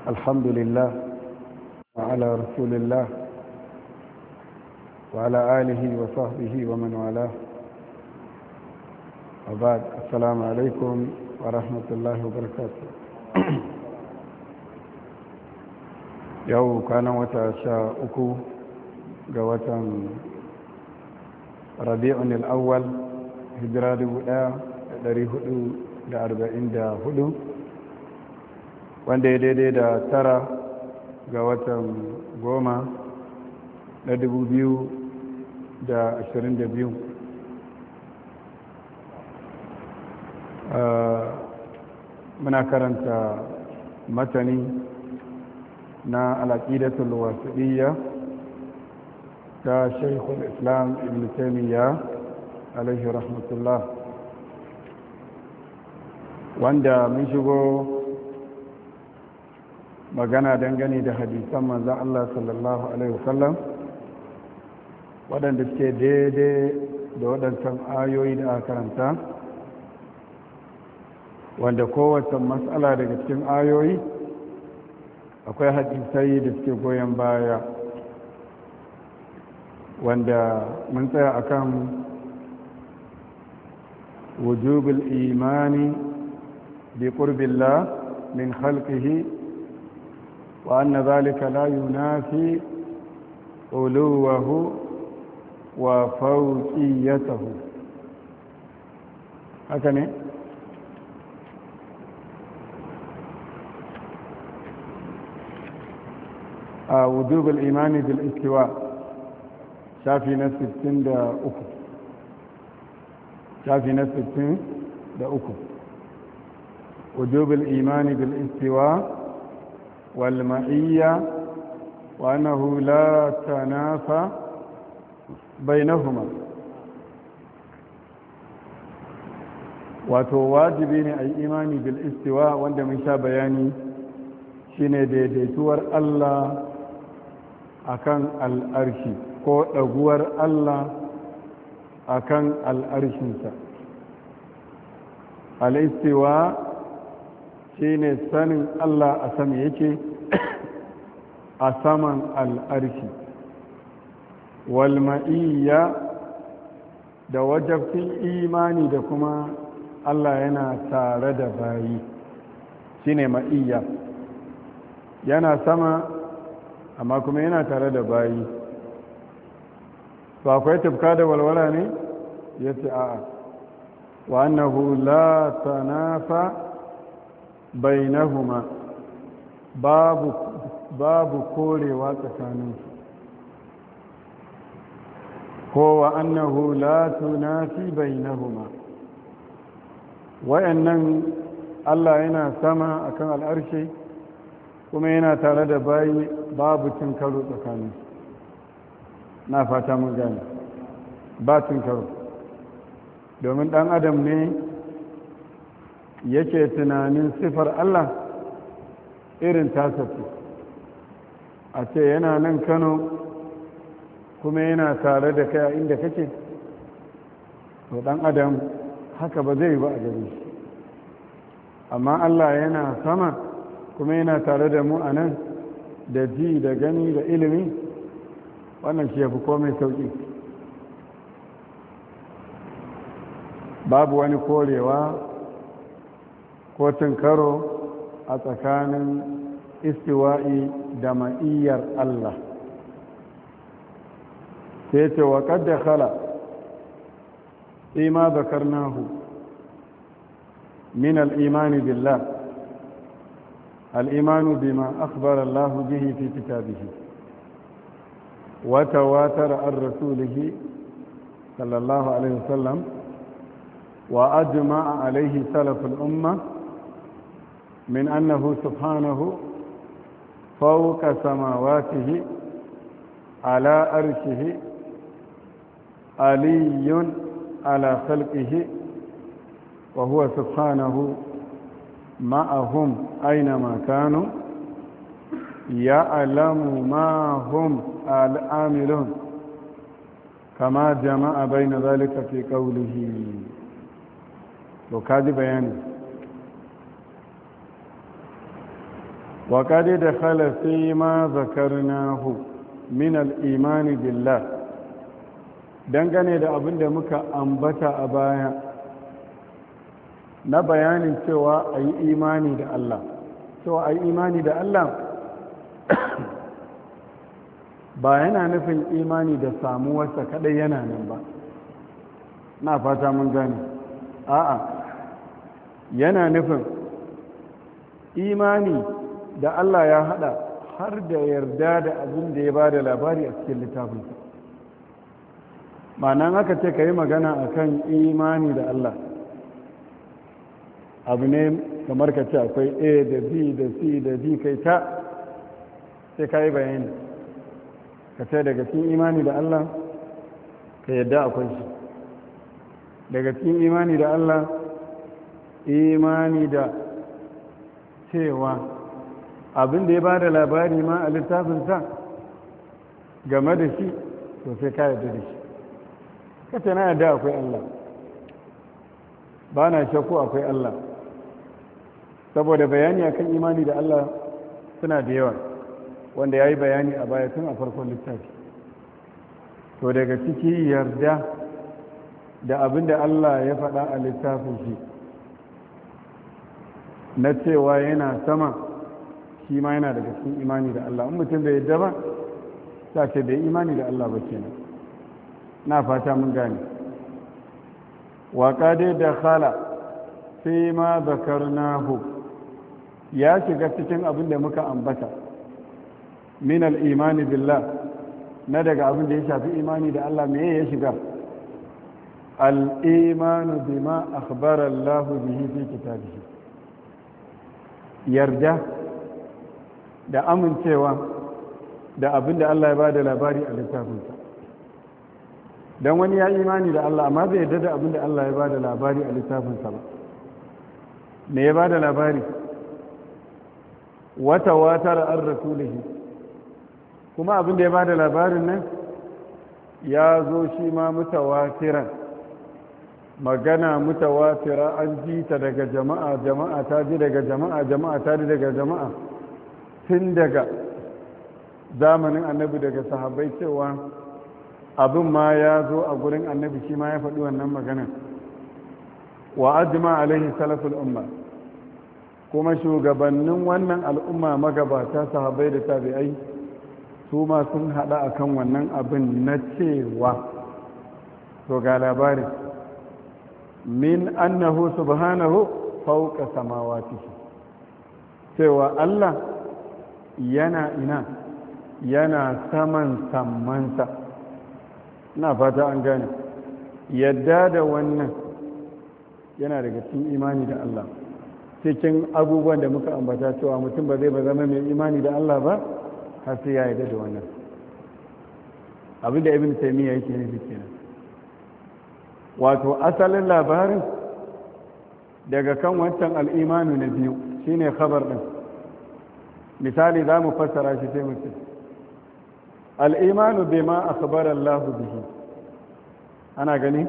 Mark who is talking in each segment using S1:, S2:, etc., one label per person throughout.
S1: الحمد لله وعلى رسول الله وعلى آله وصحبه ومن والاه وبعد السلام عليكم ورحمة الله وبركاته yau kwanan wata sha uku ga watan rabi'un al'awwal hijira hudu, wanda ya daidai da tara ga watan goma na biyu. muna karanta matani na alaƙidatul wasiɗiyya ta shaikul islam ibn taimiyya alaihi rahmatullah wanda mun shigo magana dangane da hadisan manzan Allah sallallahu alaihi wasallam waɗanda suke daidai da waɗancan ayoyi da aka karanta wanda kowace matsala daga cikin ayoyi akwai hadisai da suke goyon baya wanda mun tsaya akan wujubul imani bi qurbillah min khalqihi wa anna dhalika la yunafi uluwahu wa fawqiyatahu haka ne وجوب الإيمان بالاستواء شافي ناس ستين دا أكو شافي ناس ستين دا أكو وجوب الإيمان بالاستواء والمعية وأنه لا تنافى بينهما wato wajibi ne a yi imani bil istiwa wanda mun sha bayani shine daidaituwar Allah akan al'arshi ko ɗaguwar Allah akan al'arshinsa al'istiwa shi ne sanin Allah a sama yake a saman al'arshi walma'iyya da wajabcin imani da kuma Allah yana tare da bayi shi ne ma'iyya yana sama amma kuma yana tare da bayi to akwai tufka da walwala ne ya ce a'a wa annahu la tanafa bainahuma babu babu korewa tsakaninsu ko wa annahu la tunafi bainahuma wayannan Allah yana sama akan al'arshe kuma yana tare da bayi babu cin karo tsakanin na fata mun gane ba cin karo domin dan adam ne yake tunanin sifar Allah irin tasafi a ce yana nan kano kuma yana tare da kai a inda kake to dan adam haka ba zai ba a gare shi amma Allah yana sama kuma yana tare da mu a nan da ji da gani da ilimi wannan shi ya fi komai sauƙi babu wani korewa ko karo a tsakanin istiwa'i da ma'iyyar Allah sai ce wa kadda khala ima zakarnahu min al'imani billah الإيمان بما أخبر الله به في كتابه وتواتر عن رسوله صلى الله عليه وسلم وأجمع عليه سلف الأمة من أنه سبحانه فوق سماواته على أرشه علي على خلقه وهو سبحانه معهم أينما كانوا يعلم ما هم العاملون كما جمع بين ذلك في قوله وكاد بيانه wa kade da fi ma zakarnahu min al'imani billah dangane da abin da muka ambata a baya na bayanin cewa a yi imani da Allah cewa a yi imani da Allah ba yana nufin imani da samuwarsa kadai yana nan ba na fata mun gane a'a yana nufin imani da Allah ya hada har da yarda da abin da ya ba da labari a cikin littafinsa ma'anan aka ce ka yi magana a kan imani da Allah abu ne kamar ka ce akwai a da b da c da d kai ta sai ka yi bayani ka ce daga cikin imani da Allah ka yadda akwai shi daga cikin imani da Allah imani da cewa abin da ya ba da labari ma a littafinsa game da shi to sai ka yadda da shi kace na yadda akwai Allah ba na shakku akwai Allah saboda bayani akan imani da Allah suna da yawa wanda ya yi bayani a baya tun a farkon littafi to daga ciki yarda da abin da Allah ya faɗa a littafin shi na cewa yana sama shi ma yana daga cikin imani da Allah in mutum bai yadda ba sa ce bai imani da Allah ba kenan na fata mun gane waƙa dai da khala sai ma zakarnahu ya shiga cikin abin da muka ambata min al-imani billah na daga abin da ya shafi imani da Allah me ya shiga al-imanu bima akhbara Allah bihi fi kitabihi yarda da amincewa da abin da Allah ya bada labari a littafinsa don wani ya imani da Allah amma bai yarda da abin da Allah ya bada labari a littafinsa ba me ya bada labari wata watar an rasulihi kuma abin da ya bada labarin nan ya zo shi ma mutawatiran magana mutawatira an ji ta daga jama'a jama'a ta ji daga jama'a jama'a ta ji daga jama'a tun daga zamanin annabi daga sahabbai cewa abin ma ya zo a gurin annabi shi ma ya faɗi wannan magana wa ajma alaihi salaful umma kuma shugabannin wannan al'umma magabata sahabbai da tabi'ai su ma sun haɗa akan wannan abin na cewa to ga labarin min annahu subhanahu fauka samawatihi cewa Allah yana ina yana saman sammansa na fata an gane yadda da wannan yana daga cikin imani da Allah cikin abubuwan da muka ambata cewa mutum ba zai ba zama mai imani da Allah ba har sai ya yarda da wannan abinda ibn taymiya yake nufi kenan wato asalin labarin daga kan wancan al'imanu na biyu shine khabar din misali za mu fassara shi sai mutum al'imanu bai ma akhbar Allah bihi ana gani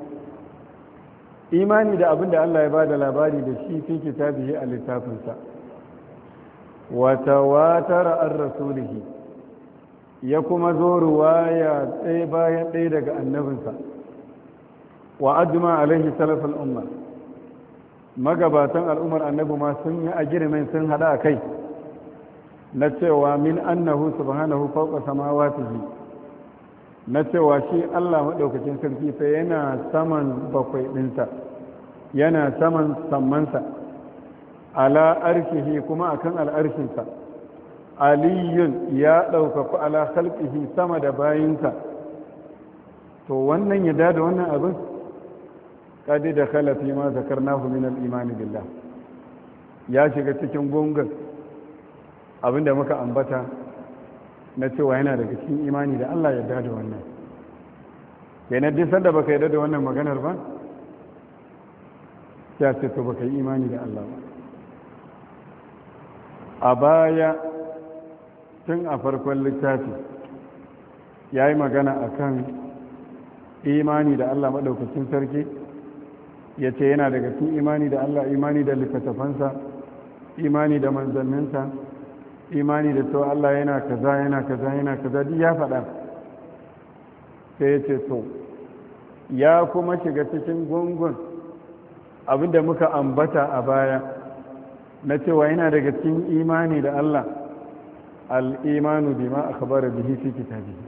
S1: imani da abin da Allah ya ba da labari da shi fi kitabihi a littafinsa wata watara an rasulihi ya kuma zo ruwaya ɗaya bayan ɗaya daga annabinsa wa ajma alaihi salafin umma magabatan al'ummar annabi ma sun yi a girmin sun hada a kai na cewa min annahu subhanahu fawqa samawatihi na cewa shi Allah maɗaukacin sarki fa yana saman bakwai ɗinsa yana saman sammansa ala arshihi kuma akan al'arshinsa aliyun ya ɗaukaku ala khalqihi sama da bayinsa to wannan ya da wannan abin kadi da khalafi ma zakarnahu min al-imani billah ya shiga cikin gungun abinda muka ambata na cewa yana daga cikin imani da Allah ya da wannan kenan duk sanda baka yarda da wannan maganar ba ya ce to baka yi imani da Allah ba a baya tun a farkon littafi ya yi magana a kan imani da Allah maɗaukacin sarki ya ce yana daga cikin imani da Allah imani da littattafansa imani da manzanninsa imani da to Allah yana kaza yana kaza yana kaza duk ya faɗa sai ya ce to ya kuma shiga cikin gungun abinda muka ambata a baya na cewa yana daga cikin imani da Allah al'imanu bima akhbara bihi fi kitabihi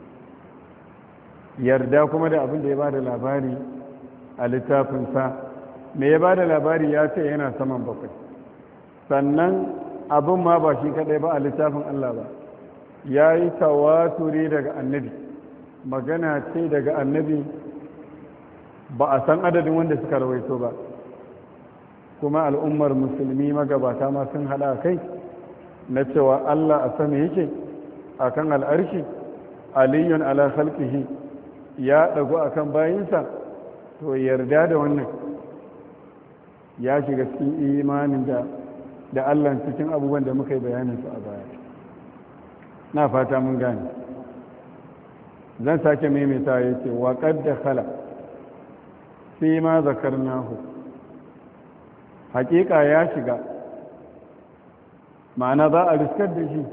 S1: yarda kuma da abin da ya bada labari a littafinsa me ya bada labari ya ce yana saman bakwai sannan abin ma ba shi kadai ba a littafin Allah ba ya yi tawaturi daga annabi magana ce daga annabi ba a san adadin wanda suka rawaito ba kuma al'ummar musulmi magabata ma sun hada kai na cewa Allah a sama yake a kan al'arshi aliyun ala khalqihi ya ɗagu a kan bayinsa to yarda da wannan ya shiga cikin imanin da da Allah cikin abubuwan da muka yi bayaninsu a baya na fata mun gane zan sake maimaita ya ce waƙar da khala fi ma zakarnahu hakika ya shiga ma'ana za a riskar da shi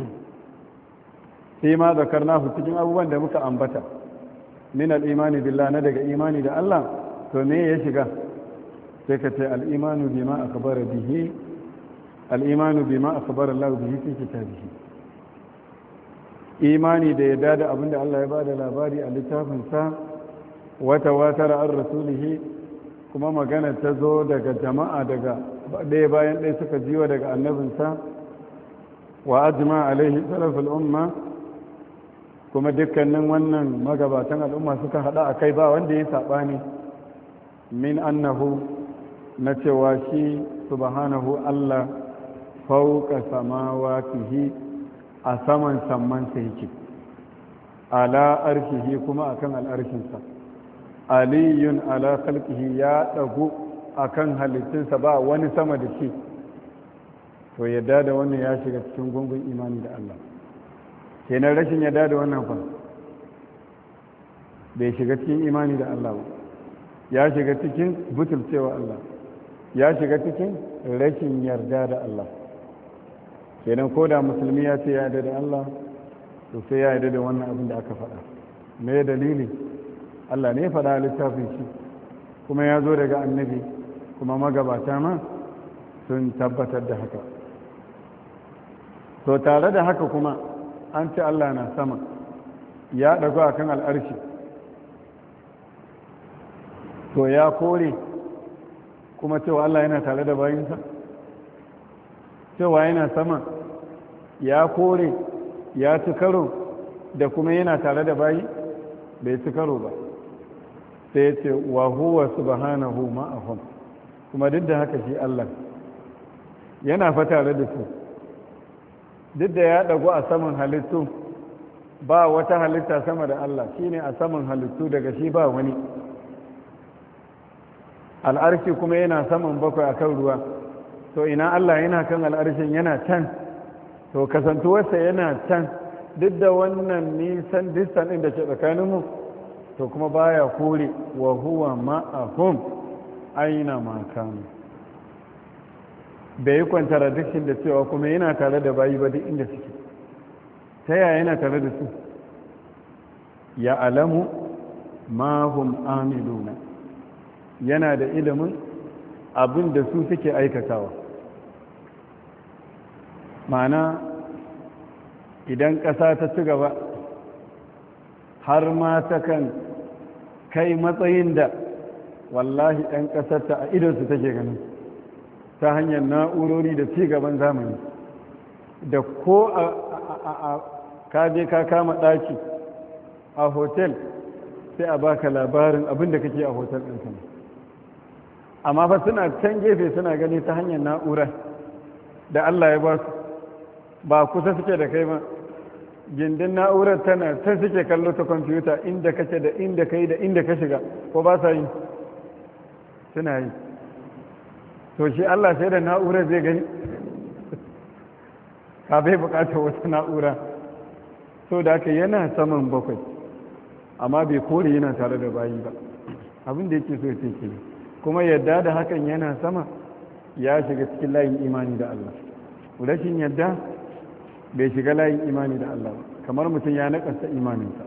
S1: fi ma zakarnahu cikin abubuwan da muka ambata min al'imani billah na daga imani da Allah to me ya shiga sai ka ce al'imanu bima akbara bihi al'imanu bima akbara Allah bihi fi kitabihi imani da yadda da abinda Allah ya bada labari a littafinsa wata watar an rasulihi kuma magana ta zo daga jama'a daga ɗaya bayan ɗaya suka jiwa daga annabinsa wa ajma alaihi salafin umma kuma dukkanin wannan magabatan al'umma suka hada a kai ba wanda ya saɓani min annahu na cewa shi subhanahu Allah fauka samawatihi a saman sammansa yake ala arshihi kuma akan al'arshinsa aliyun ala khalqihi ya dagu akan halittunsa ba wani sama da shi to yadda da wannan ya shiga cikin gungun imani da Allah kenan rashin yadda da wannan fa bai shiga cikin imani da Allah ba ya shiga cikin butulcewa Allah ya shiga cikin rashin yarda da Allah kenan ko da musulmi ya ce ya yarda da Allah to sai ya yarda da wannan abin da aka faɗa me dalili Allah ne faɗa littafin shi kuma ya zo daga annabi kuma magabata ma sun tabbatar da haka to tare da haka kuma an ce Allah na sama ya ɗago a kan al'arshi to ya kore kuma cewa Allah yana tare da bayinsa cewa yana sama ya kore ya ci karo da kuma yana tare da bayi bai ci karo ba sai ce wa huwa subhanahu ma'ahum kuma duk da haka shi Allah yana fa tare da su duk da ya dago a saman halittu ba wata halitta sama da Allah shine a saman halittu daga shi ba wani al'arshi kuma yana saman bakwai akan ruwa to ina Allah yana kan al'arshin yana can to kasantuwarsa yana can duk da wannan nisan distan ɗin da ke tsakaninmu to kuma baya kore wa huwa ma'ahum aina makanu bai yi contradiction da cewa kuma yana tare da bayi ba duk inda suke ta yaya yana tare da su ya alamu ma hum amiluna yana da ilimin abin da su suke aikatawa ma'ana idan ƙasa ta ci gaba har ma ta kan kai matsayin da wallahi ɗan ƙasarta a idonsu take ganin ta hanyar na'urori da ci gaban zamani da ko a kaje ka kama ɗaki a hotel sai a baka labarin abin da kake a hotel ɗin sama amma fa suna can gefe suna gani ta hanyar na'ura da Allah ya ba su ba kusa suke da kai ba gindin na'urar tana ta suke kallo ta kwamfuta inda kake da inda kai da inda ka shiga ko ba sa yi suna yi to shi Allah sai da na'urar zai gani ka bai bukatar wata na'ura so da aka yana saman bakwai amma bai kore yana tare da bayi ba abin da yake so ya ce kuma yadda da hakan yana sama ya shiga cikin layin imani da Allah rashin yadda bai shiga layin imani da Allah kamar mutum ya nakasta imaninsa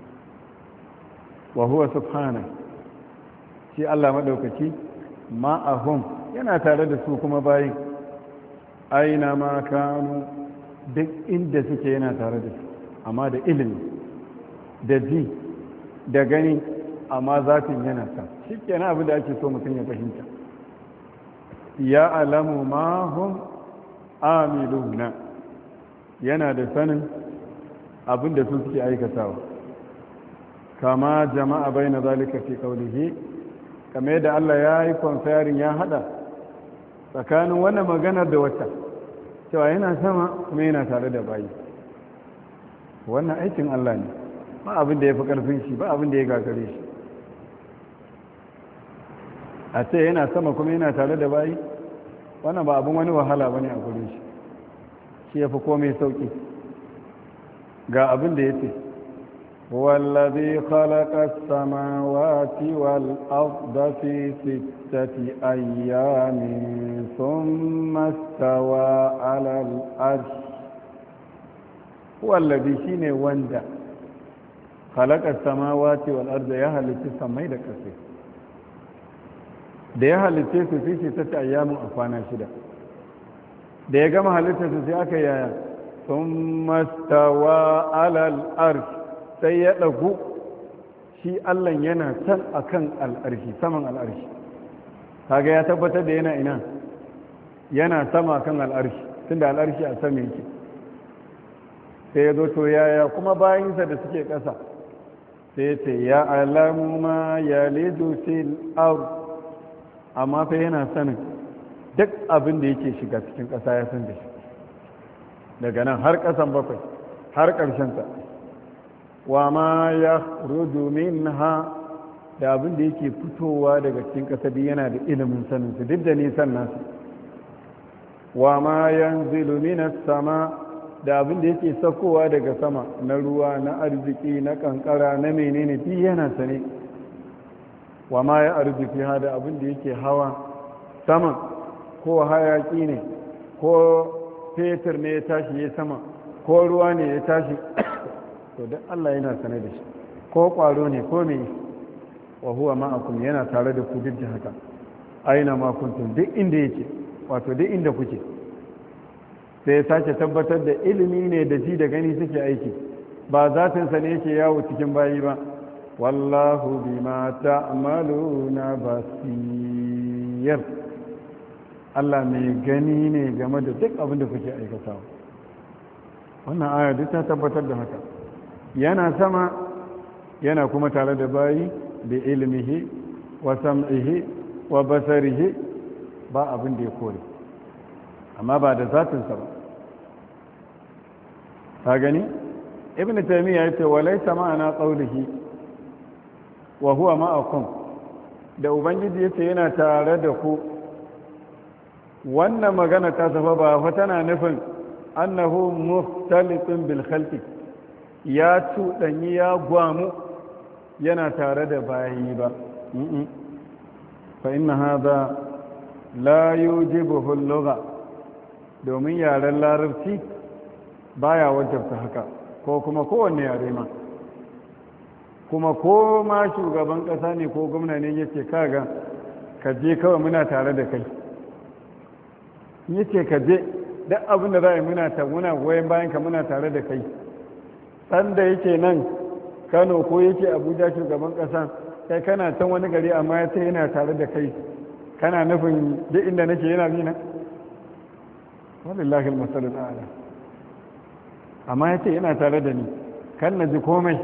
S1: wa huwa subhana shi Allah maɗaukaki ma'ahum yana tare da su kuma bayin aina ma kanu duk inda suke yana tare da su amma da ilimi da ji da gani amma zafin yana ta shi kenan abin da ake so mutum ya fahimta ya alamu ma hum amiluna yana da sanin abin da su suke aikatawa kama jama'a bai na zalika fi kaulihi kama yadda Allah ya yi kwamfayarin ya hada tsakanin wannan maganar da wata cewa yana sama kuma yana tare da bayi wannan aikin Allah ne ba abin da ya fi ƙarfin shi ba abin da ya gagare shi a ce yana sama kuma yana tare da bayi wannan ba abin wani wahala ba ne a gure shi shi ya fi komai sauƙi ga abin da ya ce wallazi khalaqa samawati wal arda fi sittati ayyamin thumma stawa 'ala al-arsh wallazi shine wanda khalaqa samawati wal arda ya halitta samai da ƙasa da ya halitta su fi sittati ayyamin a kwana shida da ya gama halittarsa sai aka yaya sun mastawa alal arsh sai ya ɗagu shi allan yana can akan al'arshi saman al'arshi kaga ya tabbatar da yana ina yana sama kan al'arshi tunda al'arshi a sama yake sai ya zo to yaya kuma bayansa da suke ƙasa sai ya ce ya alamu ma ya lidu fil amma fa yana sanin duk abin da yake shiga cikin ƙasa ya san da shi daga nan har ƙasan bakwai har ƙarshenta wa ma ya rudu ha da abin da yake fitowa daga cikin ƙasa duk yana da ilimin saninsu duk da nisan nasu wa ma yanzilu minas sama da abin da yake saukowa daga sama na ruwa na arziki na kankara na menene duk yana sane wa ma ya arziki ha da abin da yake hawa saman ko hayaki ne ko fetur ne ya tashi ya sama ko ruwa ne ya tashi to duk Allah yana sane da shi ko kwaro ne ko me wa huwa ma'akum yana tare da ku duk da haka aina ma kuntum duk inda yake wato duk inda kuke sai ya sake tabbatar da ilimi ne da ji da gani suke aiki ba zatin sa ne yake yawo cikin bayi ba wallahu bima ta'maluna basir Allah mai gani ne game da duk abin da kuke aikatawa wannan aya duk ta tabbatar da haka yana sama yana kuma tare da bayi da ilmihi wa sam'ihi wa basarihi ba abin da ya kore amma ba da zatinsa ba ta gani ibn taymiya yace walaysa ma'ana qawlihi wa huwa ma'akum da ubangiji yace yana tare da ku wannan magana ta safa ba fa tana nufin annahu muhtalitun bil khalqi ya cuɗanyi ya gwamu yana tare da bayi ba fa inna hadha la yujibuhu al-lugha domin yaren larabci baya wajabta haka ko kuma kowanne yare ma kuma ko ma shugaban ƙasa ne ko gwamna ne yace kaga ka je kawai muna tare da kai yace ka je duk abin da za a yi muna ta muna goyon bayan ka muna tare da kai ɗan da yake nan kano ko yake abuja shugaban ƙasa kai kana can wani gari amma ya ce yana tare da kai kana nufin duk inda nake yana nina walillahi masalul a'la amma ya ce yana tare da ni kan na ji komai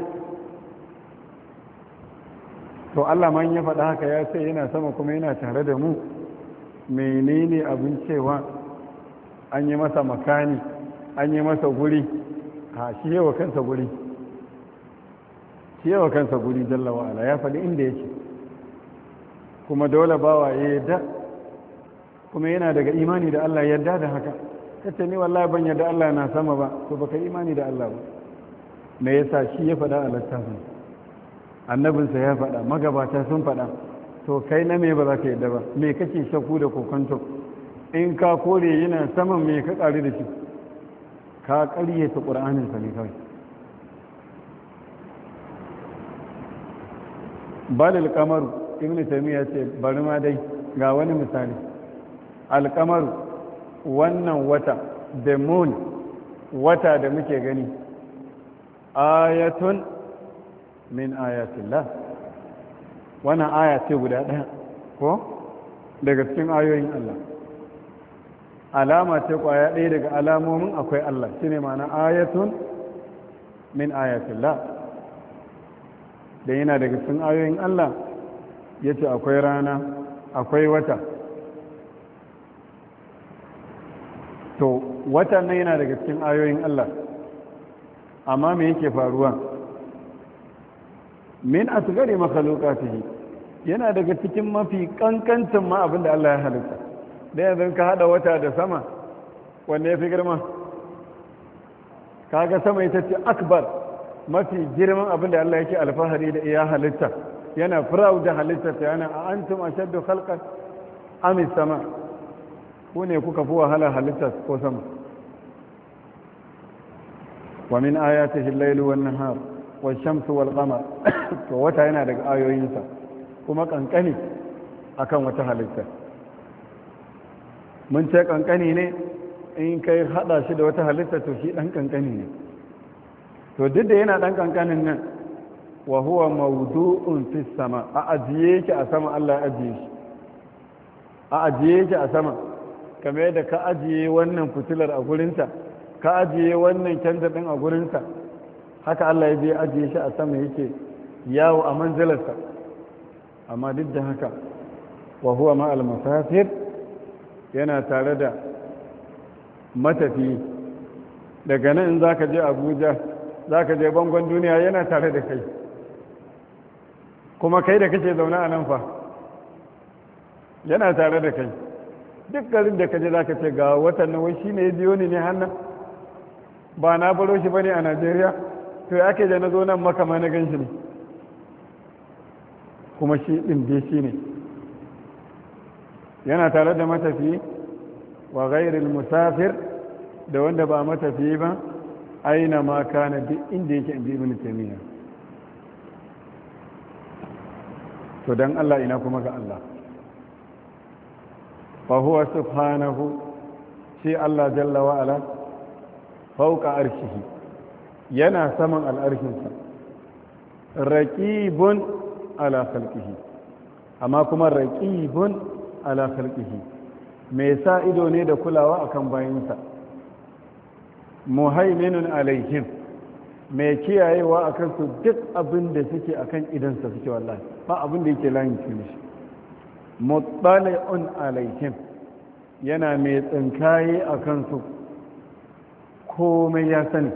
S1: to Allah man ya faɗa haka ya ce yana sama kuma yana tare da mu menene abin cewa an yi masa makani an yi masa guri a shi yawa kansa guri shi yawa kansa guri jalla wa'ala ya faɗi inda yake kuma dole bawa ya yadda kuma yana daga imani da Allah yadda da haka kace ni wallahi ban yadda Allah na sama ba to baka imani da Allah ba me yasa shi ya faɗa a littafin annabinsa ya faɗa magabata sun faɗa to kai na me ba za ka yadda ba me kake shakku da kokonto in ka kore yana saman me ka ƙari da shi ka ƙaryata ƙur'aninsa ne kawai balil kamaru ibn taymiya ce bari ma dai ga wani misali alkamaru wannan wata the moon wata da muke gani ayatun min ayatillah wannan aya ce guda ɗaya ko daga cikin ayoyin Allah alama ce kwaya ɗaya daga alamomin akwai Allah shine ma'ana ayatun min ayatillah da yana daga cikin ayoyin Allah ya ce akwai rana akwai wata to watan nan yana daga cikin ayoyin Allah amma me yake faruwa min asgari makhluqatihi yana daga cikin mafi kankancin ma abin da Allah ya halitta da yanzu ka hada wata da sama wanne ya fi girma kaga sama ita ce akbar mafi girman abin da Allah yake alfahari da iya halitta yana firau da halitta ta yana a antum ashaddu khalqan am sama ku ne kuka fi wahala halitta ko sama wa min ayatihi al-layl wan nahar wash-shamsu wal qamar to wata yana daga ayoyinsa kuma kankani akan wata halitta mun ce kankani ne in kai hada shi da wata halitta to shi dan kankani ne to duk da yana dan kankanin nan wa huwa mawdu'un fi sama a ajiye shi a sama Allah ya ajiye shi a ajiye shi a sama kamar yadda ka ajiye wannan fitilar a gurinta ka ajiye wannan kyantar din a gurinsa haka Allah ya je ajiye shi a sama yake yawo a manzilarsa amma duk da haka wa huwa ma al-musafir yana tare da matafi daga nan in zaka je Abuja zaka je bangon duniya yana tare da kai kuma kai da kake zaune a nan fa yana tare da kai duk garin da kaje zaka ce ga watan nan wai shine ya biyo ni ne hannan ba na baro shi bane a Najeriya to ya ke da na zo nan maka ma na gan shi ne kuma shi ɗin dai shi ne yana tare da matafiyi wa ghairil musafir da wanda ba matafiyi ba aina ma kana duk inda yake inji ibn taymiya to dan Allah ina kuma ga Allah fa huwa subhanahu shi Allah jalla wa ala fawqa arshihi yana saman al'arshinsa raqibun ala khalqihi amma kuma raqibun ala khalqihi mai sa ido ne da kulawa akan bayinsa muhaiminun alaihim mai kiyayewa akan su duk abin da suke akan idansa suke wallahi ba abin da yake layin shi muttali'un alaihim yana mai tsinkaye akan su komai ya sani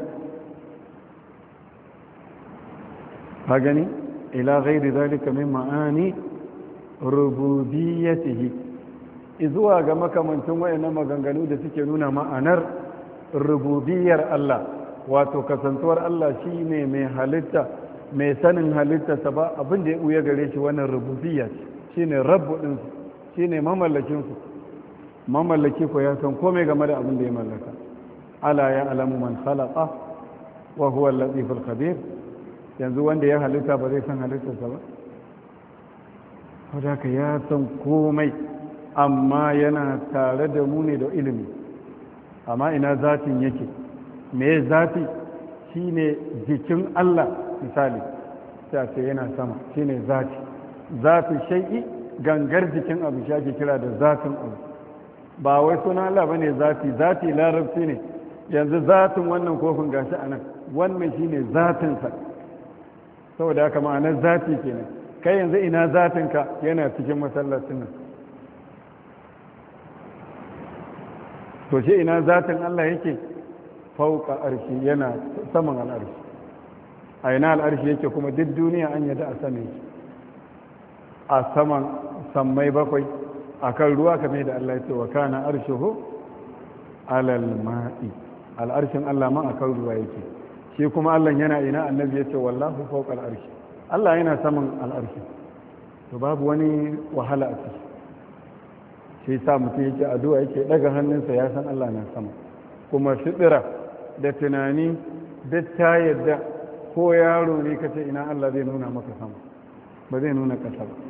S1: ka gani ila ghairi zalika min ma'ani rububiyyatihi izuwa ga makamancin wayannan maganganu da suke nuna ma'anar rububiyar Allah wato kasantuwar Allah shine mai halitta mai sanin halitta ta ba abin da ya buya gare shi wannan rububiyya shine rabbu din su shine mamallakin su mamallaki ko ya san komai game da abin da ya mallaka ala ya alamu man khalaqa wa huwa al-latiful khabir yanzu wanda ya halitta ba zai san halittarsa ba wadda ya san komai amma yana tare da mu ne da ilimi amma ina zatin yake me zati shine jikin Allah misali sai ce yana sama shine zati zati shai'i gangar jikin abu shi ake kira da zatin abu ba wai suna Allah bane zati zati larabci ne yanzu zatin wannan kofin gashi anan wannan shine zatinsa saboda haka ma'anar zati kenan kai yanzu ina zatinka yana cikin masallacin nan to shi ina zatin Allah yake fauka arshi yana saman al'arshi a ina al'arshi yake kuma duk duniya an yada a sama yake a saman sammai bakwai a kan ruwa kamar da Allah ya ce wa kana arshihu alal ma'i al'arshin Allah ma a kan ruwa yake shi kuma Allah yana ina annabi ya ce wallahu fawqa al'arshi Allah yana saman al'arshi to babu wani wahala a ciki shi sa mutum yake addu'a yake daga hannunsa ya san Allah na sama kuma fitira da tunani duk ta yadda ko yaro ne kace ina Allah zai nuna maka sama ba zai nuna ƙasa ba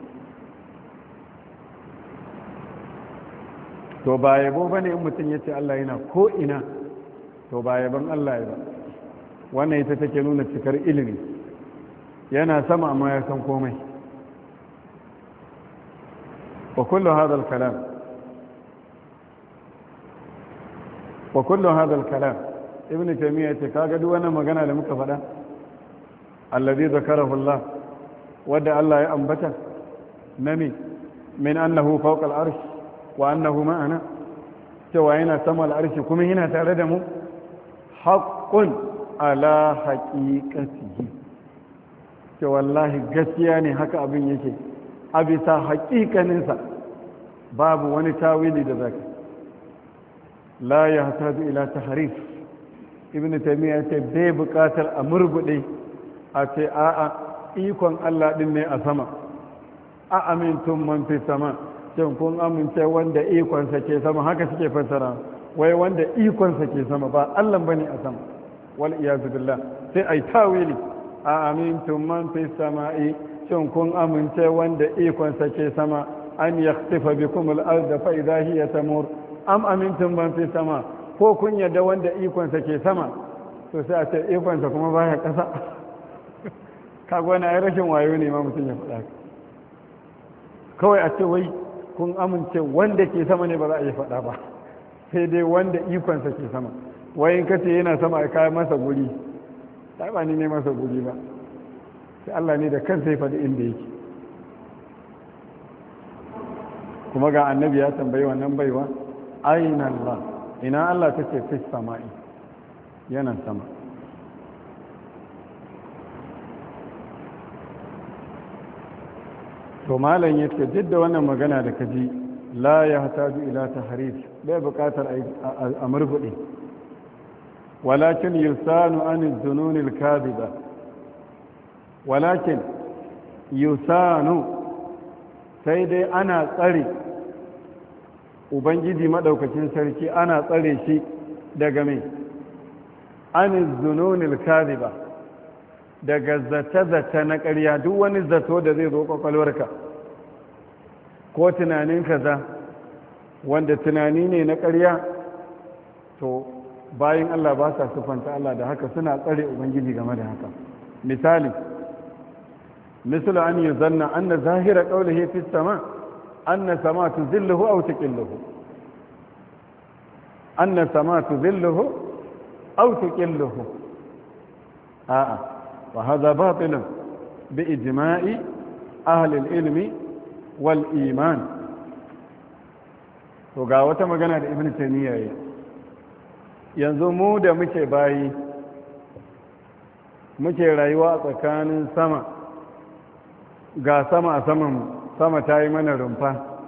S1: to ba yabo ba ne in mutum ya ce Allah yana ko ina to ba yaban Allah ya ba wannan ita take nuna cikar ilimi yana sama amma ya san komai wa kullu hadha al-kalam wa kullu hadha al-kalam ibn taymiyyah yace kaga duk wannan magana da muka faɗa alladhi zakarahu Allah wadda Allah ya ambata nami min annahu fawqa al-arsh wa annahu ma'ana cewa yana sama al-arshi kuma yana tare da mu haqqun ala haqiqatihi ce wallahi gaskiya ne haka abin yake a bisa haƙiƙaninsa babu wani tawili da zaka la ya hataju ila tahrif ibn taymiya ce bai buƙatar a murgude a ce a'a ikon Allah din ne a sama a amintun man fi sama shin kun amince wanda ikonsa ke sama haka suke fassara wai wanda ikonsa ke sama ba Allah bane a sama wal iyazu billah sai ai tawili a amintun man fi sama'i shin kun amince wanda ikonsa ke sama an yakhtifa bikum al-ard fa idha hiya tamur am amintum man fi sama ko kun yadda wanda ikonsa ke sama to sai a ce ikonsa kuma baya kasa kaga wani ai rashin wayo ne ma mutum ya faɗa kawai a ce wai kun amince wanda ke sama ne ba za a yi faɗa ba sai dai wanda ikonsa ke sama wai in kace yana sama a kai masa guri sai ba ni ne masa guri ba sai Allah ne da kansa ya faɗi inda yake kuma ga annabi ya tambayi wannan baiwa aina Allah ina Allah ta ce fi sama'i yana sama to malam ya ce duk da wannan magana da kaji la ya hataju ila tahrif bai buƙatar a murbuɗe walakin yusanu an zunun al-kadhiba walakin yusanu sai dai ana tsare ubangiji maɗaukacin sarki ana tsare shi daga mai an zununil kadhiba daga zata-zata na ƙarya duk wani zato da zai zo kwakwalwarka ko tunanin kaza wanda tunani ne na ƙarya to bayan Allah ba sa sufanta Allah da haka suna tsare ubangiji game da haka misali مثل أن يظن أن ظاهر قوله في السماء أن السماء تذله أو تكله أن السماء تذله أو تكله آه. وهذا باطل بإجماع أهل العلم والإيمان وقاوة مغانا ابن تيمية yanzu mu da muke bayi muke rayuwa tsakanin sama ga sama a saman sama ta yi mana rumfa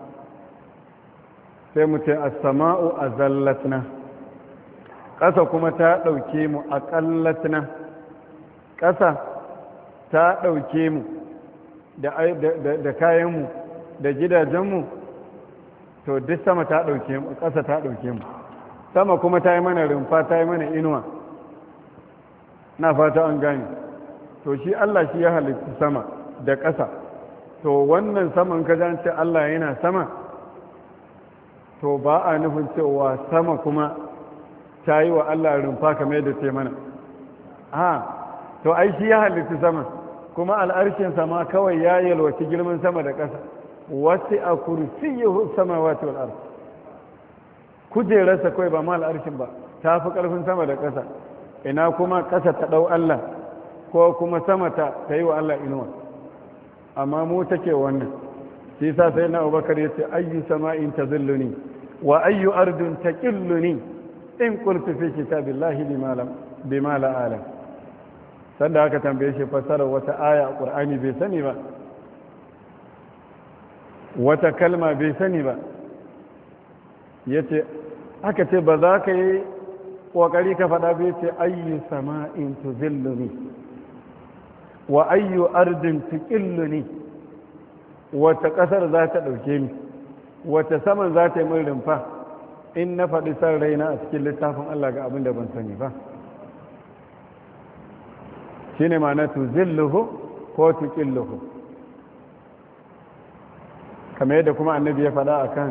S1: sai mu ce a sama'u a zallatna ƙasa kuma ta ɗauke mu a ƙallatna ƙasa ta ɗauke mu da kayanmu da gidajenmu to duk sama ta ɗauke mu ƙasa ta ɗauke mu sama kuma ta yi mana rumfa ta yi mana inuwa na fata an gane to shi Allah shi ya halitta sama da ƙasa to wannan saman ka ce Allah yana sama to ba a nufin cewa sama kuma ta yi wa Allah rumfa kamar da ce mana ha to ai shi ya halitta sama kuma al'arshin sama kawai ya yalwaci girman sama da ƙasa wasu a kursiyyuhu samawati wal ard kujerarsa kawai ba ma al'arshin ba ta fi ƙarfin sama da ƙasa ina kuma ƙasa ta ɗau Allah ko kuma sama ta ta yi wa Allah inuwa amma mu take wannan shi sa sai na abubakar ya ce ayyu sama'in ta zilluni wa ayyu ardun ta ƙilluni in qultu fi kitabillahi bima la alam sanda aka tambaye shi fassarar wata aya a qur'ani bai sani ba wata kalma bai sani ba yace aka ce ba za ka yi ƙoƙari ka faɗa bai ce ayyu sama'in tuzilluni wa ayyu ardin tuqilluni wata ƙasar za ta ɗauke ni wata saman za ta yi min rumfa in na faɗi san raina a cikin littafin Allah ga abin da ban sani ba shine ma'ana tuzilluhu ko tuqilluhu kamar yadda kuma annabi ya faɗa akan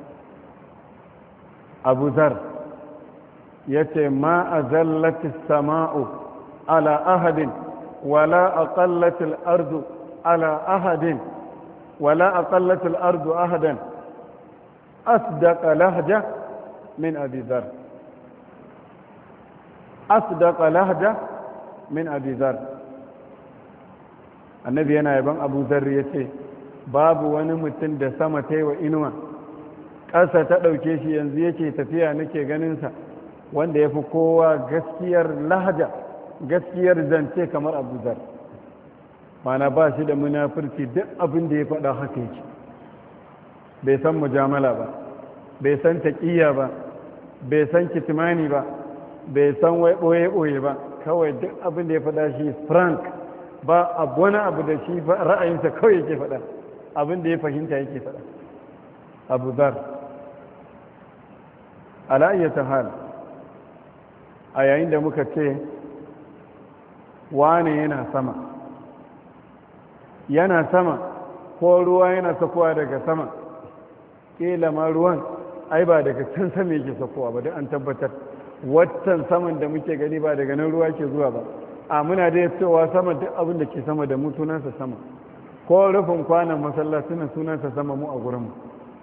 S1: abu zar ya ce ma a zallatis sama'u ala ahadin wala a ƙallatil ardu ala ahadin wala a ƙallatil ardu ahadan asdaqa lahja min abi zar asdaqa lahja min abi zar annabi yana yaban abu zar ya ce babu wani mutum da sama ta yi wa inuwa ƙasa ta ɗauke shi yanzu yake tafiya nake ganinsa wanda ya fi kowa gaskiyar lahaja gaskiyar zance kamar abuzar mana ba shi da munafurci duk abin da ya faɗa haka yake bai san mujamala ba bai san taƙiyya ba bai san kitimani ba bai san wai ɓoye-ɓoye ba kawai duk abin da ya faɗa shi frank ba abu wani abu da shi ra'ayinsa kawai yake faɗa abin da ya fahimta yake faɗa abu zar ala'ayyata hal a yayin da muka ce wane yana sama yana sama ko ruwa yana sakowa daga sama ƙila ma ruwan ai ba daga can sama yake sakowa ba da an tabbatar waccan saman da muke gani ba daga nan ruwa ke zuwa ba a muna da cewa sama duk abin da ke sama da mu sunansa sama ko rufin kwanan masallacin sunansa sama mu a gurinmu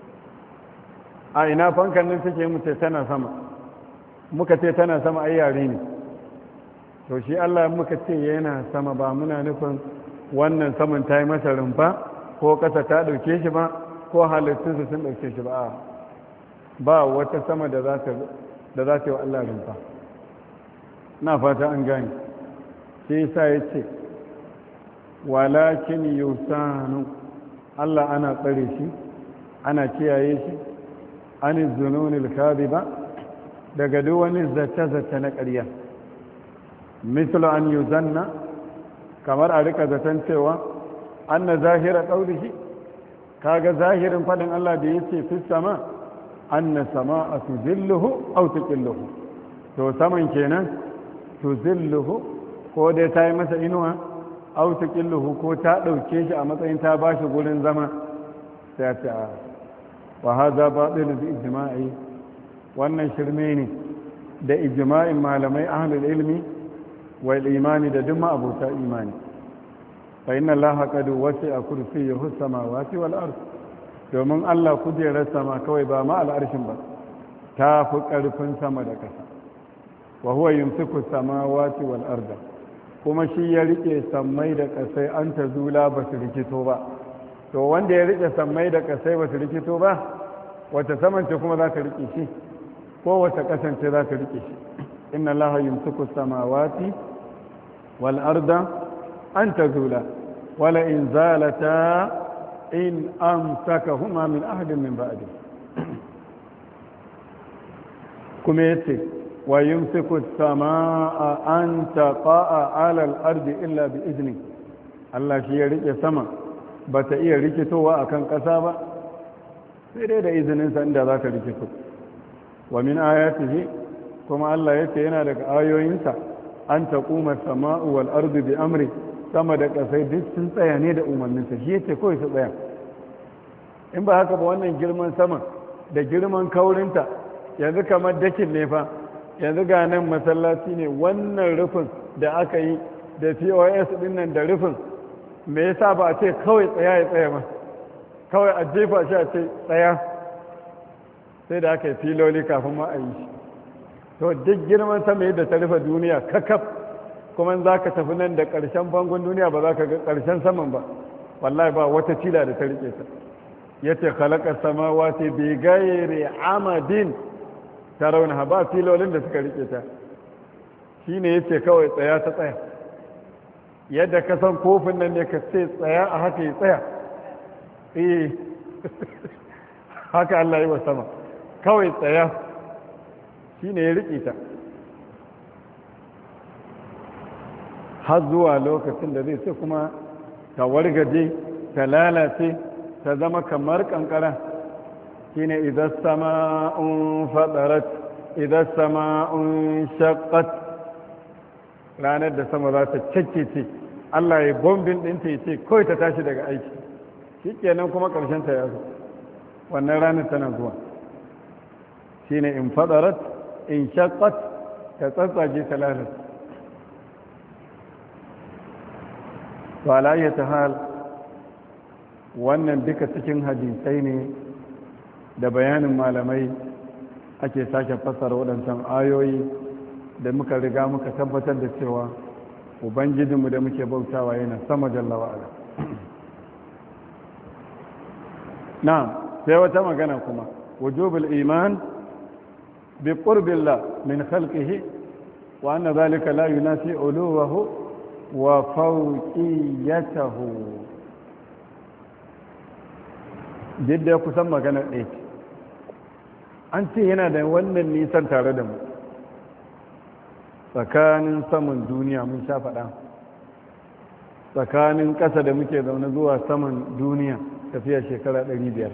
S1: a ina fankan nan suke mu ce tana sama muka ce tana sama ai yare ne to shi Allah muka ce yana sama ba muna nufin wannan saman ta yi masa rumfa ko ƙasa ta ɗauke shi ba ko halittunsu sun ɗauke shi ba ba wata sama da za ta yi wa Allah rumfa na fata an gani shi sa ya ce walakin yusanu Allah ana tsare shi ana kiyaye shi an zununil ba daga duk wani zace-zace na ƙarya mislu an yuzanna kamar a rika zaton cewa an na zahira ƙaurishi kaga zahirin faɗin Allah da ya ce fi sama an na sama a tuzilluhu au tuƙilluhu to saman kenan tuzilluhu ko dai ta yi masa inuwa au tuƙilluhu ko ta ɗauke shi a matsayin ta ba shi gurin zama sai ta a wa haza baɗin bi ijma'i wannan shirme ne da ijma'in malamai ahlul ilmi wal imani da duk abota imani fa inna allaha qad wasi'a kursiyyuhu samawati wal ard domin Allah kujerar sama kawai ba ma al'arshin ba ta fi ƙarfin sama da ƙasa wa huwa yumsiku samawati wal arda kuma shi ya rike sammai da ƙasai an ta zula ba su rikito ba to wanda ya rike sammai da ƙasai ba su rikito ba wata samance kuma za ka rike shi ko wata ƙasance za ka rike shi inna allaha yumsiku samawati wal arda an ta zula wala in zalata in amsakahuma min ahadin min ba'di kuma yace wa yumsiku samaa an taqa'a 'ala al-ardi illa bi izni Allah shi ya rike sama bata iya rikitowa akan ƙasa ba sai dai da izinin sa inda zaka rikito wa min ayatihi kuma Allah yace yana daga ayoyinsa an taquma as-samaa'u wal ardu bi amri sama da ƙasai duk sun tsaya ne da umarninsa shi yace kawai su tsaya in ba haka ba wannan girman sama da girman kaurinta yanzu kamar dakin ne fa yanzu ga nan masallaci ne wannan rufin da aka yi da pos din nan da rufin me yasa ba a ce kawai tsaya ya tsaya ba kawai a jefa shi a ce tsaya sai da aka yi filoli kafin ma a yi shi to duk girman sama yadda ta rufe duniya kakaf kuma za ka tafi nan da ƙarshen bangon duniya ba za ka ga ƙarshen saman ba wallahi ba wata cila da ta rike ta ya ce halakar samawati bi gairi amadin ta rauna ba filolin da suka rike ta shi ne ya ce kawai tsaya ta tsaya yadda ka san kofin nan ne ka ce tsaya a haka ya tsaya eh haka Allah yi wa sama kawai tsaya shi ne ya rike ta har zuwa lokacin da zai sai kuma ta wargaje ta lalace ta zama kamar kankara shine idan sama'un fadarat idan sama'un shaqqat ranar da sama za ta ce Allah ya bombin ɗinta ya ce kawai ta tashi daga aiki shi kenan kuma ƙarshen ta ya zo wannan ranar tana zuwa shine in fadarat in shaqqat ta tsatsage ta lalata to alayyata hal wannan duka cikin hadisai ne da bayanin malamai ake sake fassara waɗancan ayoyi da muka riga muka tabbatar da cewa ubangijinmu da muke bautawa yana sama jalla wa'ala na sai wata magana kuma wujubul iman bi qurbillah min khalqihi wa anna dhalika la yunafi uluwahu wa fawqiyatahu duk ya kusan magana ɗaya an ce yana da wannan nisan tare da mu tsakanin saman duniya mun sha faɗa tsakanin ƙasa da muke zaune zuwa saman duniya tafiya shekara 500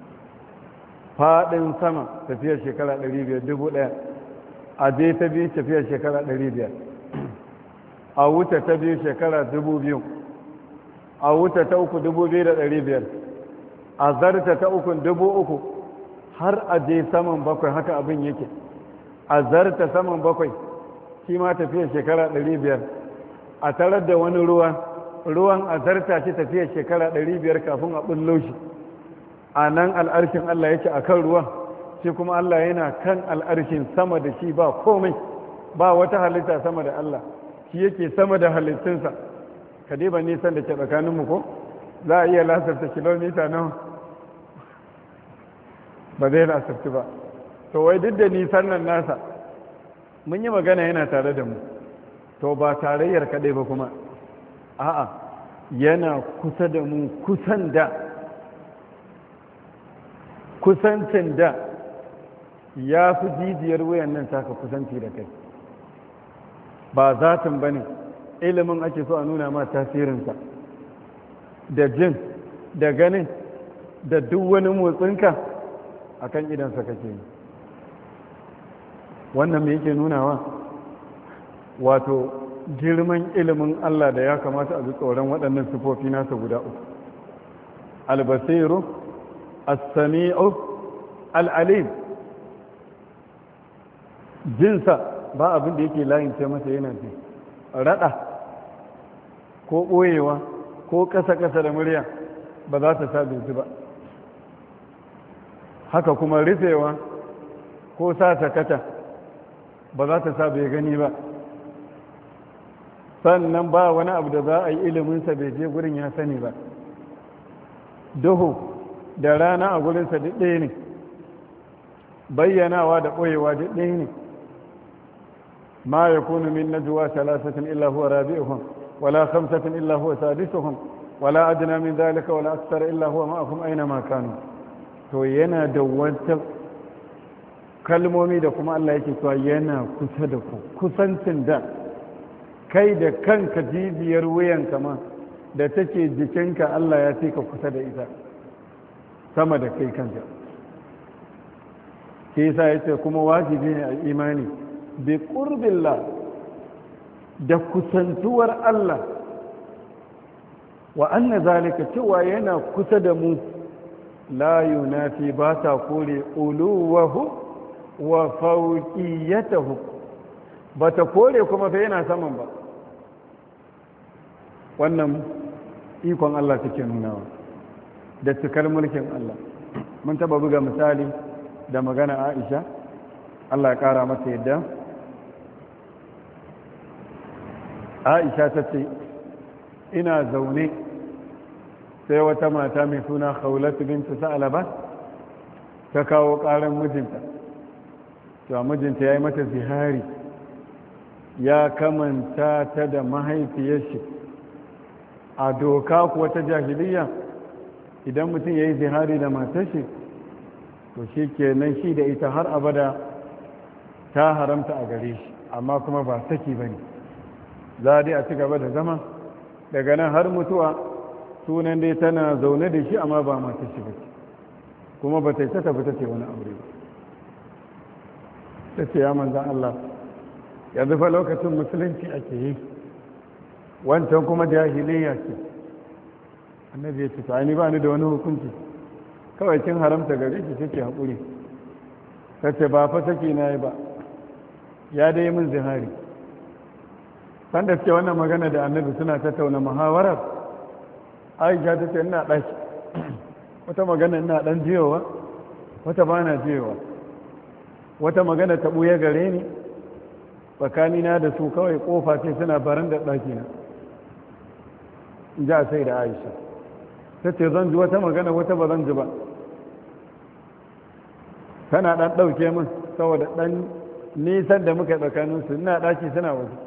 S1: faɗin sama tafiya shekara 500 dubu ɗaya a je ta biyu tafiya shekara 500 a wuta ta biyu shekara 2000 a wuta ta uku 2500 a zarta ta uku dubu uku har a je saman bakwai haka abin yake a zarta saman bakwai shi ma tafiya shekara ɗari biyar a tarar da wani ruwa ruwan a zarta shi tafiya shekara ɗari biyar kafin a ɓullo shi a nan al'arshin Allah yake a kan ruwan shi kuma Allah yana kan al'arshin sama da shi ba komai ba wata halitta sama da Allah shi yake sama da halittunsa ka ba nisan da ke tsakaninmu ko za a iya lasarta kilomita nawa ba zai lasarci ba to wai duk da nisan nan nasa mun yi magana yana tare da mu to ba tarayyar kaɗai ba kuma a'a yana kusa da mu kusan da kusancin da ya fi jijiyar wuyan nan taka kusanci da kai ba zatin ba ne ilimin ake so a nuna ma tasirinsa da jin da ganin da duk wani motsinka a kan idansa kake yi wannan mai yake nunawa wato girman ilimin Allah da ya kamata a bi tsoron waɗannan sifofi nasa guda uku albasiru as-sami'u al-alim jinsa ba abin da yake layin ce masa yana ji rada ko ɓoyewa ko ƙasa-ƙasa da murya ba za ta sa ji ba haka kuma rufewa ko sa sakata ba za ta sa bai gani ba sannan ba wani abu da za a yi iliminsa bai je gurin ya sani ba duhu da rana a gurinsa duk ɗaya ne bayyanawa da ɓoyewa duk ɗaya ne ma ya kunu min najwa salasatin illa huwa rabi'uhum wala khamsatin illa huwa sadisuhum wala adna min dhalika wala akthar illa huwa ma'akum aina ma kanu to yana da wata kalmomi da kuma Allah yake cewa yana kusa da ku kusancin da kai da kanka jijiyar wuyanka ma da take jikinka Allah ya ce ka kusa da ita sama da kai kanka ke yasa yace kuma wajibi ne a imani bi qurbillah da kusantuwar Allah wa anna zalika cewa yana kusa da mu la yunafi ba ta kore uluwahu wa fauqiyatahu ba ta kore kuma fa yana saman ba wannan ikon Allah take nunawa da cikar mulkin Allah mun taba buga misali da magana Aisha Allah ya kara mata yadda Aisha ta ce ina zaune sai wata mata mai suna khawlatu bintu sa'alaba ta kawo karan mijinta to mijinta yayi mata zihari ya kamanta ta da mahaifiyar shi a doka kuwa ta jahiliya idan mutum ya yi zihari da matar shi to shi kenan shi da ita har abada ta haramta a gare shi amma kuma ba saki ba ne za dai a ci gaba da zama daga nan har mutuwa sunan dai tana zaune da shi amma ba matar shi ba ce kuma ba ta yi ta tafi ta ce wani aure ba ta ce ya manzan Allah yanzu fa lokacin musulunci ake yi wancan kuma jahiliya ce annabi ya ce ta ni ba ni da wani hukunci kawai kin haramta gare ki kike haƙuri ta ce ba fa saki na yi ba ya dai min zihari sanda suke wannan magana da annabi suna tattauna muhawarar aisha ta ce ina ɗaki wata magana ina ɗan jiyowa wata ba na jiyowa wata magana ta ɓuya gare ni tsakanina da su kawai ƙofa ce suna baran da ɗakina in ji a sai da aisha ta ce zan ji wata magana wata ba zan ji ba tana ɗan ɗauke min saboda ɗan nisan da muka tsakaninsu ina ɗaki suna waje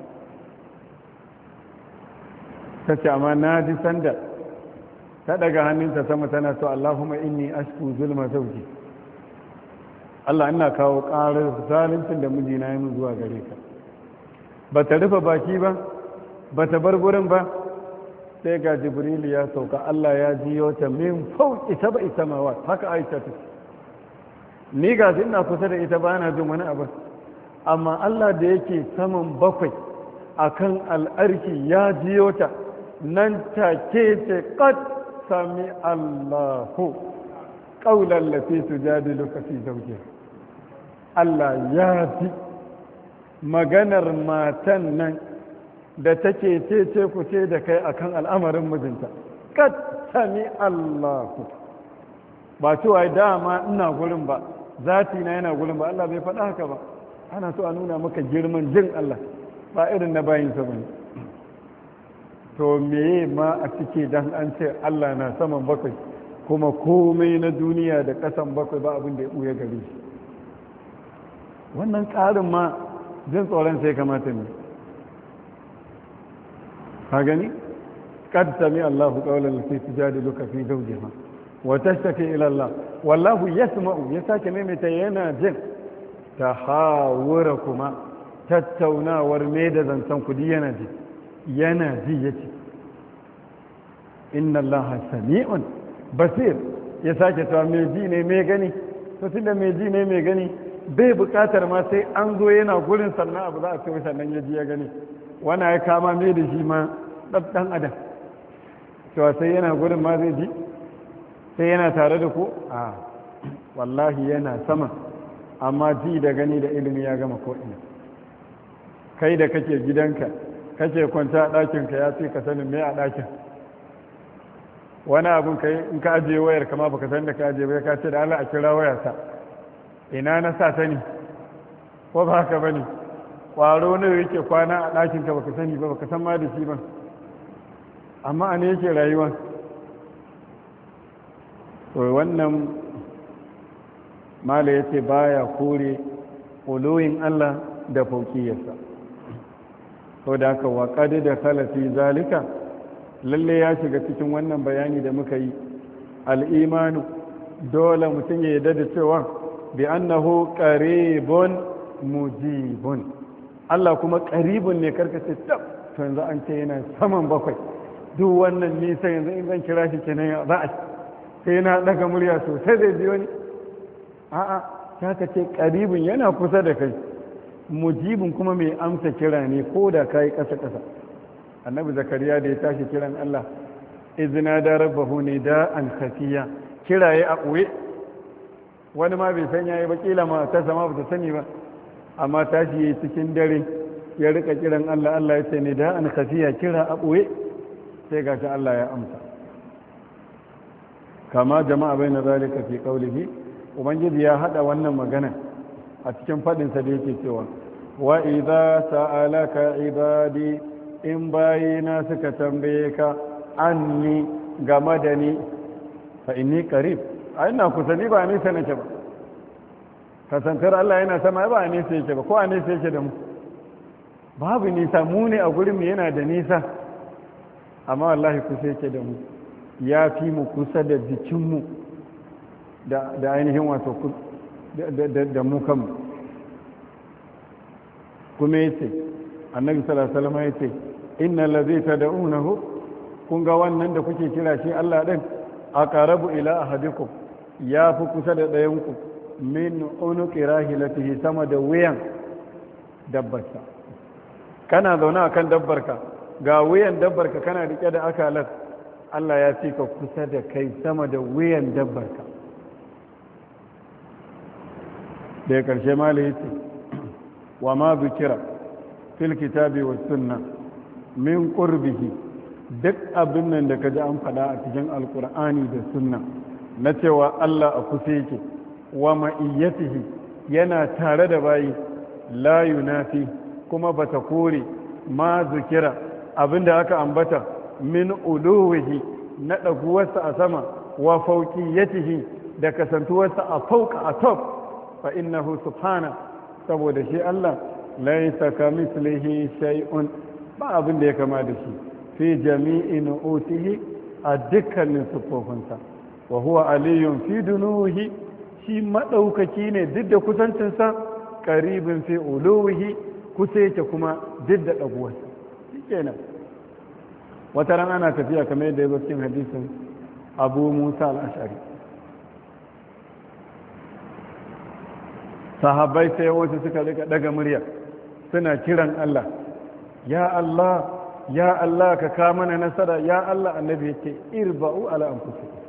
S1: ta ce amma na ji sanda ta daga hannunta sama tana to Allahumma inni ashku zulma zauji Allah ina kawo ƙarar zaluncin da mijina ya min zuwa gare ka ba ta rufe baki ba ba ta bar gurin ba sai ga jibril ya sauka Allah ya jiyo ta min fauki sab'i samawat haka aisha ta ni ga ina kusa da ita ba na jin wani abu amma Allah da yake saman bakwai akan al'arki ya jiyo ta nan take ce qad sami Allahu qawlan lati tujadiluka fi zawjiha Allah ya ji maganar matan nan da take ce ku ce da kai akan al'amarin mijinta qad sami Allahu ba cewa dama ina gurin ba zati na yana gurin ba Allah bai faɗa haka ba ana so a nuna maka girman jin Allah ba irin na bayinsa ba ne to meye ma a cike dan an ce Allah na saman bakwai kuma komai na duniya da ƙasan bakwai ba abin da ya ɓuya gare shi wannan ƙarin ma jin tsoron sai kamata ne ka gani kad sami Allahu qawlan lati tujadiluka fi zawjiha wa tashtaki ila Allah wallahu yasma'u ya sake maimaita yana jin tahawura kuma tattaunawar me da zancen kudi yana ji yana ji ya ce inna allaha sami'un basir ya sake cewa mai ji ne mai gani to tunda mai ji ne mai gani bai bukatar ma sai an zo yana gurin sannan abu za a ce sannan ya ji ya gani wana ya kama mai da shi ma ɗan adam cewa sai yana gurin ma zai ji sai yana tare da ku a wallahi yana sama amma ji da gani da ilimi ya gama ko'ina kai da kake gidanka kake kwanta a ɗakinka ya fi ka sanin mai a ɗakin wani abin kai in ka ajiye wayar kama baka san da ka ajiye bai ka ce da Allah a kira wayarsa ina na sa sani ko ba haka bane ƙwaro ne yake kwana a ɗakinka baka sani ba baka san ma da shi ba amma a ne yake rayuwa to wannan mala yace baya kore uluyin Allah da fauƙiyarsa sau da aka waƙadi da salafi zalika lalle ya shiga cikin wannan bayani da muka yi al'imanu dole mutum ya yarda da cewa bi annahu qaribun mujibun Allah kuma qaribun ne karkace tab to yanzu an ce yana saman bakwai duk wannan nisa yanzu in zan kira shi kenan za a sai na daga murya sosai zai biyo ni a'a ta ka ce qaribun yana kusa da kai mujibin kuma mai amsa kira ne ko da ka yi ƙasa-ƙasa annabi zakariya da ya tashi kiran Allah izina da rabbahu ne da an kafiya kiraye a ɓoye wani ma bai san yayi ba kila ma ta sama ba ta sani ba amma tashi yayi cikin dare ya rika kiran Allah Allah ya ce ne da an kafiya kira a ɓoye sai gashi Allah ya amsa kama jama'a bai na zalika fi qaulihi ubangiji ya hada wannan magana a cikin faɗinsa da yake cewa wa idza sa'alaka ibadi in bayina suka tambaye ka anni game da ni fa inni qarib ai ina kusa ni ba nesa nake ba kasantar Allah yana sama ba nesa yake ba ko a nesa yake da mu babu nisa mu ne a gurin mu yana da nisa amma wallahi kusa yake da mu ya fi mu kusa da jikinmu da ainihin wato da mu kanmu kuma ya ce annabi salasalama ya ce inna lazi ta da'unahu kun ga wannan da kuke kira shi Allah ɗin a ƙarabu ila a hadiku ya fi kusa da ɗayanku min unuki rahilatihi sama da wuyan dabbarsa kana zaune akan dabbarka ga wuyan dabbarka kana rike da akalar Allah ya fi ka kusa da kai sama da wuyan dabbarka da ya karshe mala yace wa ma zukira fil kitabi was sunna min qurbihi duk abin nan da kaji an faɗa a cikin alkur'ani da sunna na cewa Allah a kusa yake wa ma'iyyatihi yana tare da bayi la yunafi kuma bata kore ma zukira abinda aka ambata min uluwihi na ɗaguwarsa a sama wa fauqiyatihi da kasantuwarsa a fauka a top fa innahu subhana saboda shi Allah laysa kamislihi shay'un ba abin da ya kama da shi fi jami'i nu'utihi a dukkanin siffofinsa wa huwa aliyun fi dunuhi shi maɗaukaki ne duk da kusancinsa ƙaribin fi uluwihi kusa yake kuma duk da ɗaguwarsa shi kenan wata ran ana tafiya kamar yadda ya zo cikin hadisin abu musa al'ashari sahabbai sai wasu suka rika daga murya suna kiran Allah ya Allah ya Allah ka ka mana nasara ya Allah annabi yake irba'u ala anfusikum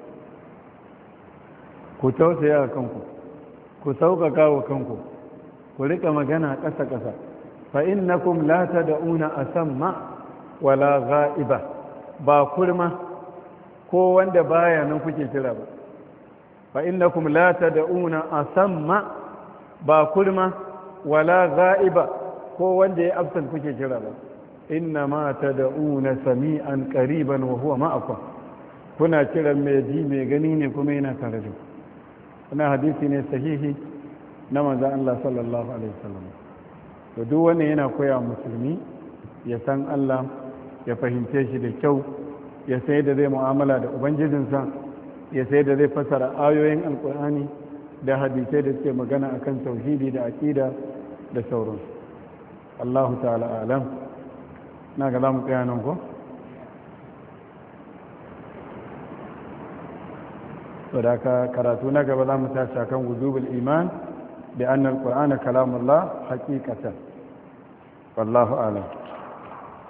S1: ku tausaya kanku ku sauƙaƙa wa kanku ku rika magana ƙasa ƙasa fa innakum la tad'una asamma wala ghaiba ba kurma ko wanda baya nan kuke kira ba fa innakum la tad'una asamma ba kurma wala ghaiba ko wanda ya absent kuke kira ba inna ma tad'una sami'an qariban wa huwa ma'akum kuna kiran mai ji mai gani ne kuma yana tare da ku wannan hadisi ne sahihi na manzon Allah sallallahu alaihi wasallam to duk wannan yana koya musulmi ya san Allah ya fahimce shi da kyau ya sai da zai mu'amala da ubangijinsa ya sai da zai fasara ayoyin alkur'ani da hadisai da suke magana akan tauhidi da aqida da sauransu Allahu ta'ala alam na ga za mu tsaya nan ko? sadaka karatu na gaba za mu tashi kan wujubul iman da annal qur'ana kalamullah haqiqatan wallahu a'lam